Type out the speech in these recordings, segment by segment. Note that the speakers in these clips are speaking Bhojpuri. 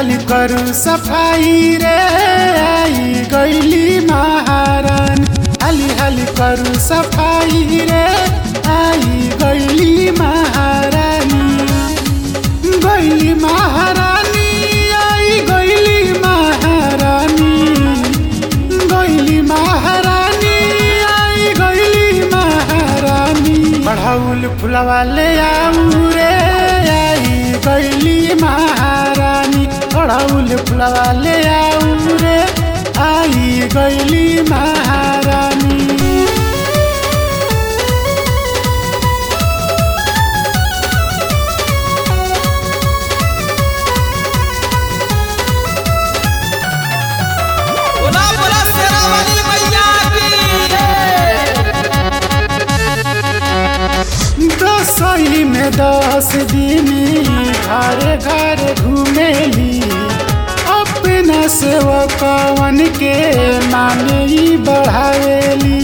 हाली करू सफाई रे आई गैली महारानी हाली हाली करू सफाई रे आई गैली महारानी गैली महारानी आई गैली महारानी गैली महारानी आई गैली महारानी बढ़ाउल फुलवा ले आऊ रे आई गैली महारानी बढ़ाउल फुलवा ले आऊ रे आई गैली महारानी बोला बोला शेरा वाली मैया की दसई में दस दिन घर घर घूमेली अपना सेवकवन के माने ही बढ़ावेली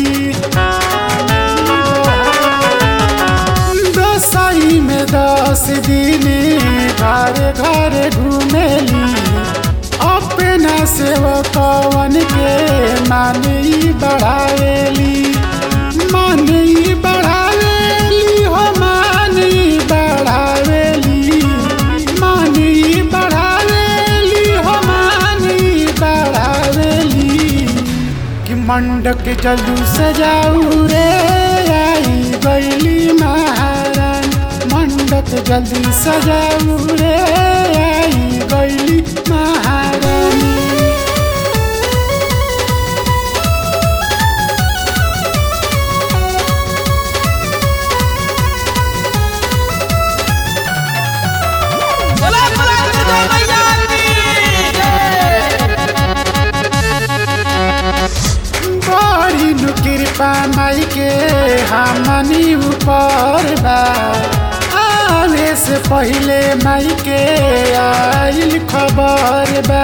दसई में दस दिन घर घर घूमेली अपना सेवकवन के माने ही बढ़ावेली माने ही बढ़ावेली हो माने ही बढ़ावेली माने ही बढ़ावेली हो माने ही बढ़ावेली कि मंडक जल्दी सजाऊ रे आई गैली महारानी मंडक जल्दी सजाऊ रे आई गैली महारानी बोला बोला दुर्गा मैया की बड़ी नु कृपा माई के हमनी ऊपर बा आवे से पहले माई के आइल खबर बा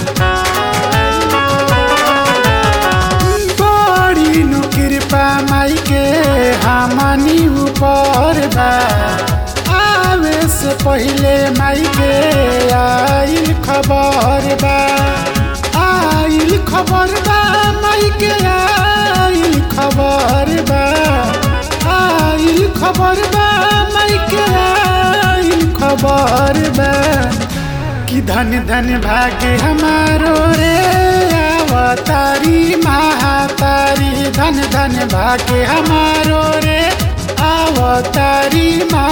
बड़ी नु कृपा माई के हमनी ऊपर बा आवे से पहले माई के आइल खबर बा आइल खबर बा माई के आइल खबर बा आइल खबर बा माई के आइल खबर बा कि धन धन भाग्य हमारो रे अवतारी महातारी धन धन भाग्य हमारो रे अवतारी